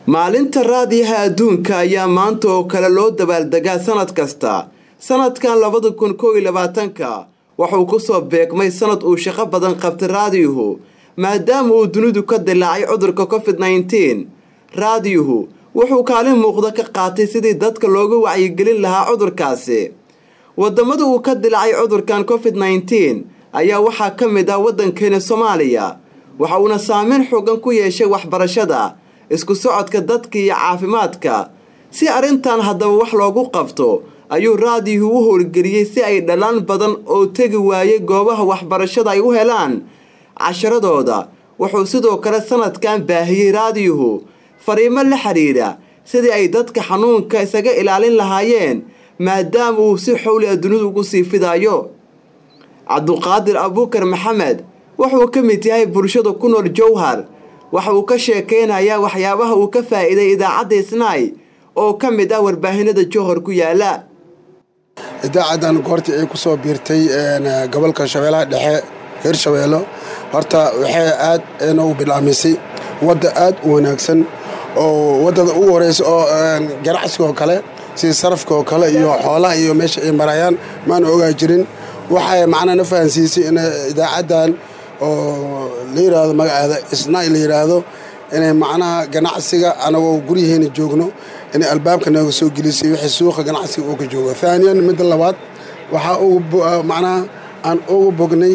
maalinta raadiyaha adduunka ayaa maanta oo kale loo dabaaldegaa sanad kasta sanadkan labada kun koo iyo labaatanka wuxuu ku soo beegmay sanad uu shaqo badan qabtay raadiyuhu maadaama uu dunidu ka dilaacay cudurka covid nneteen raadiyuhu wuxuu kaalin muuqda ka qaatay sidii dadka looga wacyigelin lahaa cudurkaasi wadamada uu ka dilaacay cudurkan covid nneteen ayaa waxaa ka mid ah waddankeena soomaaliya waxa uuna saameyn xoogan ku yeeshay waxbarashada isku socodka dadka iyo caafimaadka si arrintan haddaba wax loogu qabto ayuu raadiyuhu u howlgeliyey si ay dhalaan badan oo tegi waayay goobaha waxbarashada ay u helaan casharadooda wuxuu sidoo kale sanadkan baahiyey raadiyuhu fariimo la xidhiidha sidii ay dadka xanuunka isaga ilaalin lahaayeen maadaama uu si xowli a dunidu ugu sii fidayo cabduqaadir abuukar maxamed wuxuu ka mid yahay bulshada ku nool jowhar waxa uu ka sheekeynayaa waxyaabaha uu ka faa'iiday idaacadda isnaay oo ka mid ah warbaahinada jowhar ku yaala idaacadan goortii ay ku soo biirtay gobolka shabeellaha dhexe reer shabeello horta waxay aad noogu bilaamisay wadda aad u wanaagsan oo waddada ugu horeysa oo ganacsigaoo kale sida sarafka oo kale iyo xoolaha iyo meesha ay marayaan maana ogaa jirin waxay macnaa na fahansiisay in idaacaddan oo la yidhaahdo magaceeda isnaay la yidhaahdo inay macnaha ganacsiga anagoo guryaheena joogno inay albaabka nooga soo gelisay wixii suuqa ganacsiga uu ka joogo haaniyan midda labaad waxaa ugu macnaha aan ugu bognay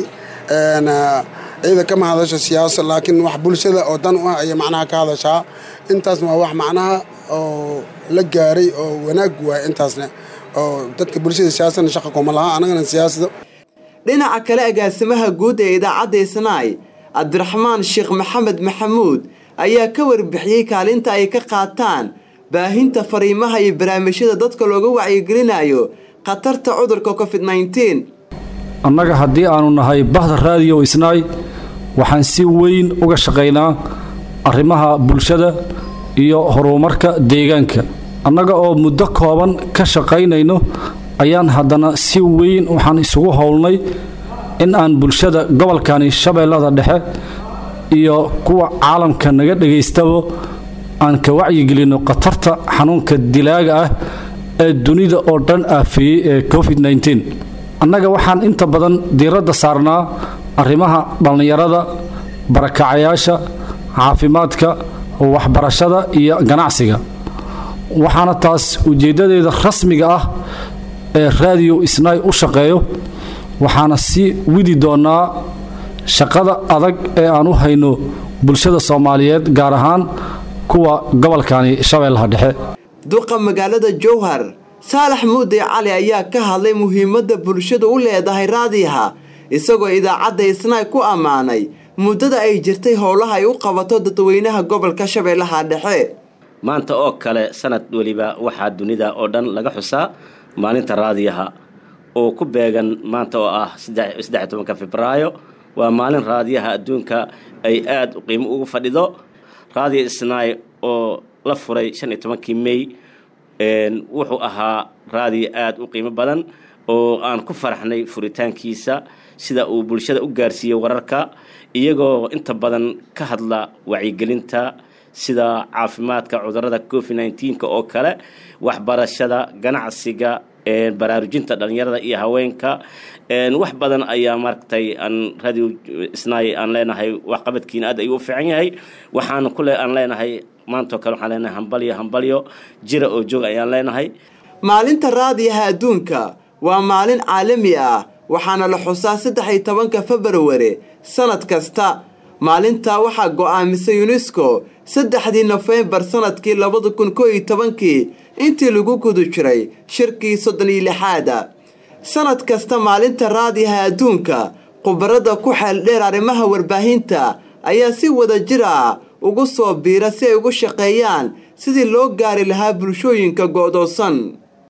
ciida kama hadasho siyaasa laakiin wax bulshada oo dan u ah ayay macnaha ka hadashaa intaasna waa wax macnaha oo la gaaray oo wanaag waay intaasna oo dadka bulshada siyaasadna shaqa kuma laha annagana siyaasada dhinaca kale agaasimaha guud ee idaacadda isnaay cabdiraxmaan sheekh maxamed maxamuud ayaa ka warbixiyey kaalinta ay ka qaataan baahinta fariimaha iyo barnaamijyada dadka looga wacyigelinayo khatarta cudurka covid nneteen annaga haddii aanu nahay bahda raadiyo isnaay waxaan si weyn uga shaqaynaa arrimaha bulshada iyo horumarka deegaanka annaga oo muddo kooban ka shaqaynayno ayaan haddana si weyn waxaan isugu howlnay in aan bulshada gobolkani shabeellada dhexe iyo kuwa caalamka naga dhagaystaba aan ka wacyigelinno khatarta xanuunka dilaaga ah ee dunida oo dhan aafeeyey ee covid nneteen annaga waxaan inta badan diiradda saarnaa arrimaha dhallinyarada barakacayaasha caafimaadka waxbarashada iyo ganacsiga waxaana taas ujeeddadeeda rasmiga ah ee raadiyo isnaay u shaqeeyo waxaana sii widi doonnaa shaqada adag ee aan u hayno bulshada soomaaliyeed gaar ahaan kuwa gobolkani shabeellaha dhexe duqa magaalada jowhar saalax muude cali ayaa ka hadlay muhiimadda bulshadu u leedahay raadiyaha isagoo idaacadda isnaay ku ammaanay muddada ay jirtay howlaha ay u qabato dadweynaha gobolka shabeellaha dhexe maanta oo kale sanad weliba waxaa dunida oo dhan laga xusaa maalinta raadiyaha oo ku beegan maanta oo ah saddex tobanka febraayo waa maalin raadiyaha adduunka ay aada qiimo ugu fadhido raadiyo isnaay oo la furay shan iyo tobankii mey wuxuu ahaa raadiyo aada u qiimo badan oo aan ku faraxnay furitaankiisa sida uu bulshada u gaarsiiyey wararka iyagoo inta badan ka hadla wacyigelinta sida caafimaadka cudurada covid nneteen-ka oo kale waxbarashada ganacsiga baraarujinta dhallinyarada iyo haweenka wax badan ayaa maaragtay aan radio isnaay aan leenahay waxqabadkiina aad ayuu u fiican yahay waxaan kule aan leenahay maantao kale waxaan leenahay hambalyo hambalyo jira oo joog ayaan leenahay maalinta raadiyaha adduunka waa maalin caalami ah waxaana la xusaa saddex iyo tobanka februari sanad kasta maalintaa waxaa go'aamisay yunesko saddexdii nofembar sanadkii labada kun koo iyo tobankii intii lagu guda jiray shirkii soddon iyo lixaada sanad kasta maalinta raadiyaha adduunka khubarada ku xeeldheer arrimaha warbaahinta ayaa si wada jir ah ugu soo biira si ay ugu shaqeeyaan sidii loo gaari lahaa bulshooyinka go'doosan